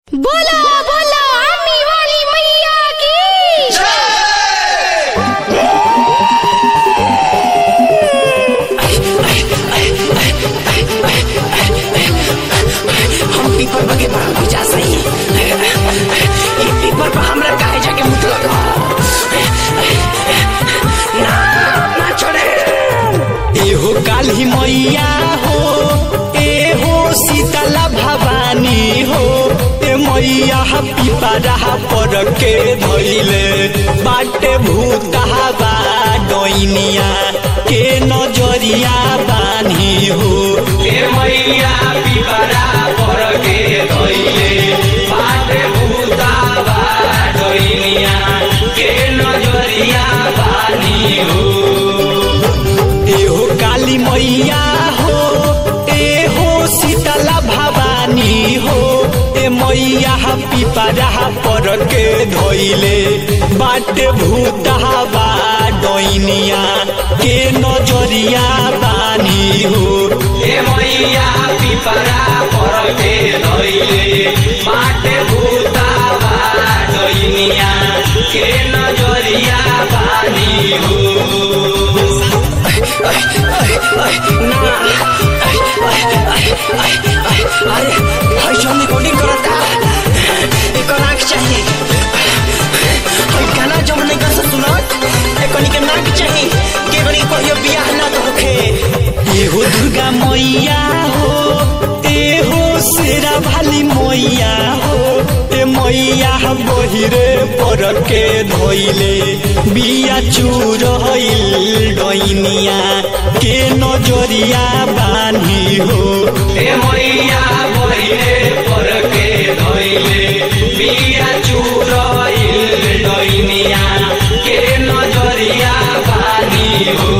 बोलो बोलो आमी वाली मैया की हम पीपर बगे बड़ा बुझा सही ये पीपर पर हमरा काहे जाके मुत लगा ना ना छोड़े एहो काली मैया हो एहो शीतला भवानी हो ए मैया पिपरा पर के धैले बाटे भूतहावा डोइनिया के नजरिया बानी हो ए मैया पीपरा पर के धइले बाटे भूतावा डोइनिया के नजरिया बानी हो एहो काली मैया हो एहो शीतला भवानी हो ए मैया पिपरा पर के धैले बाटे भूतहावा डोइनिया के नजरिया बानी हो ए मैया पीपरा पर के धइले बाटे भूतावा डोइनिया के नजरिया बानी हो अरे भाई जो रिकॉर्डिंग करता एकर आँख चाहिए हम गाना जब नहीं कर सकते सुनो एकनी के नाक चाहिए के बनी कहियो बियाह ना तो होखे एहो दुर्गा मैया हो एहो शेरा भाली मैया हो ए मैया बहिरे पर के धोइले बिया चूर हईल डैनिया के नजरिया बानी हो ए मैया बहिले पर के धइले बिया चुरइल डइनिया के नजरिया बानी हो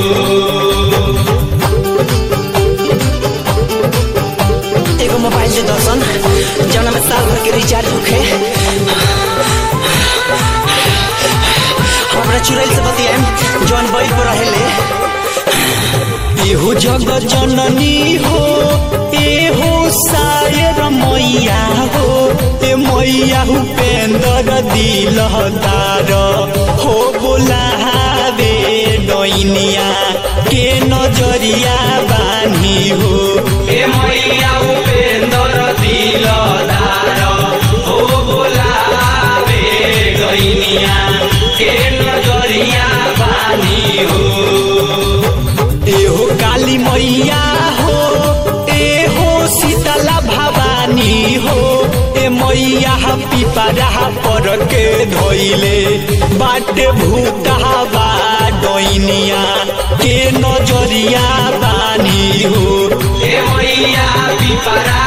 एगो मोबाइल दे दर्शन जौना में साल भर के रिचार्ज होखे हमरा चुड़ैल से बतियाएम जौन बैल पर रहेले एहो जग जननी हो एहो सायर मैया हो ए मैया उपेंद्र दिलदार हो बोलावे डैनिया के नजरिया बानी हो ए मैया उपेंद्र दिलदार हो बोलावे गइनिया के नजरिया बानी हो एहो काली मैया हो एहो शीतला भवानी हो ए मैया पिपरा पर के धैले बाटे भूतहावा डैनिया के नजरिया बानी हो ए मैया पिपरा